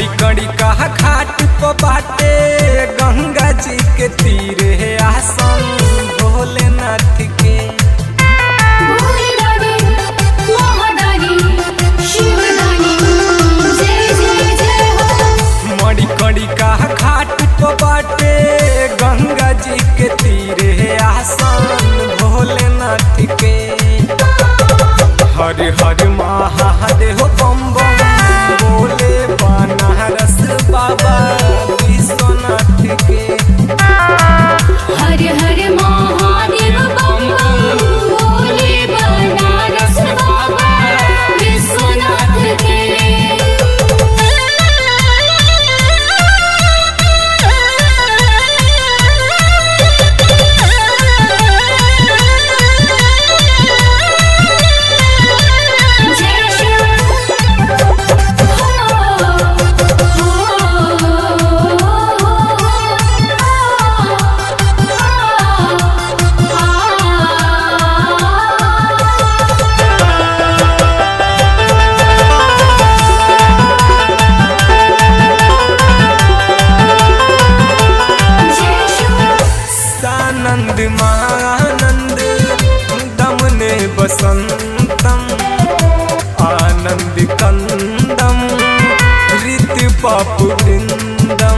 मड़ी कड़ी कहा घाट प बाटे गंगा जी के तीरे आसन भोलेनाथ के भोलेदानी महादानी शिवदानी जय जय जय हो मड़ी कड़ी कहा घाट प बाटे गंगा जी के तीरे आसन भोलेनाथ के हर हर महादेव बम बम बोले बनारस बाबा विश्वनाथ के हर हर महादेव बम बम भोले बनारस बाबा विश्वनाथ के जय शिव जय शिव सानंद मानंद दमने बसंतम आनंद कंदम ऋत पापु वृंदम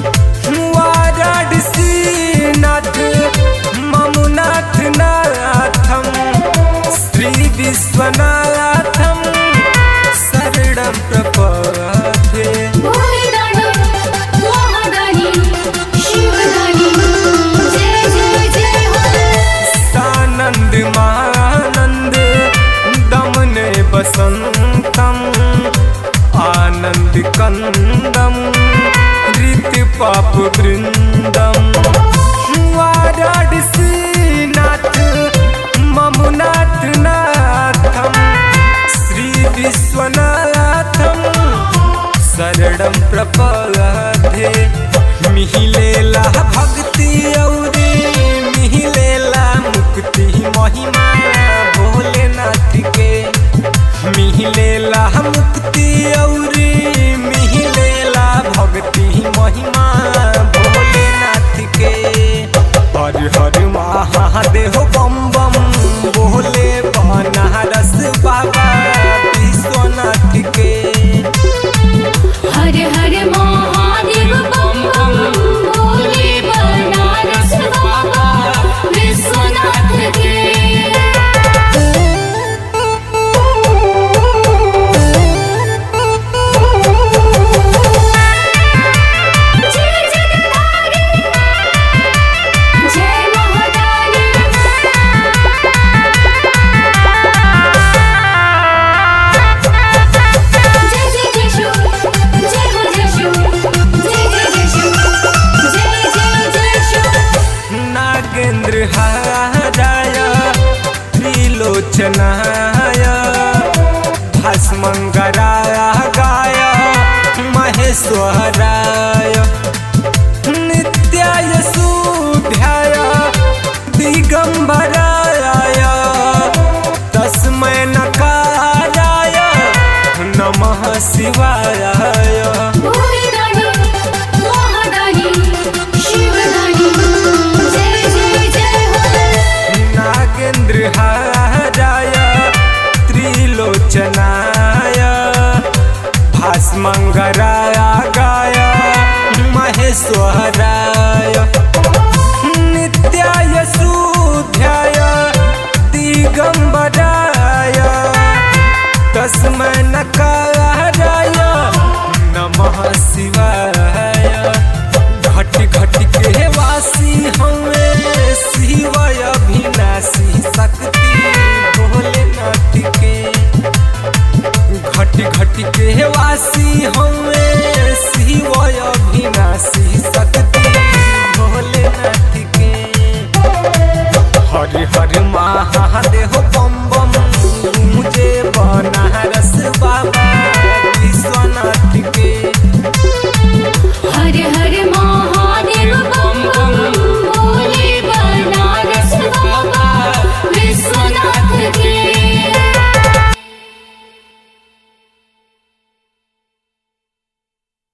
वाराणसी नाथ ममुनाथ नाथम श्री विश्वनाथम शरणम प्रपदे भोलेदानी महादानी शिवदानी जय जय जय हो सानंद मानंद दमने बसंतम आनंद कंदम ऋत पाप वृंदम वाराणसी नाथ ममुनाथ नाथम श्री विश्वनाथम शरणम प्रपदे मिहिलेला भक्ति औरी मिहिलेला मुक्ति महिमा भोलेनाथ के मिहिलेला मुक्ति औरी मिहिलेला भक्ति महिमा भोलेनाथ के हर हर महादेव बम बम बोले बनारस बाबा विश्वनाथ के हर हर महादेव बम बम भोले बनारस बाबा विश्वनाथ के जय जगदारी जय महादानी जय जय जय शिव जय हो जय शिव जय जय जय शिव जय जय जय शिव नागेंद्र हाराय त्रिलोचनाय भस्मंगराय गाय महेश्वराय नित्याय सूध्याय दिगंबराय तस्मै नकाराय नमः शिवाय भोलेदानी महादानी शिवदानी जय जय जय हो नागेंद्र हाराय त्रिलोचनाय भास्मंगराय गाय महेश्वराय नित्याय सूध्याय दिगंबराय तस्मै नकाराय नमः शिवाय घट घट के वासी हमें शिव अभिनाशी शक्ति भोलेनाथ के घट घट के वासी हमें शिव अभिनाशी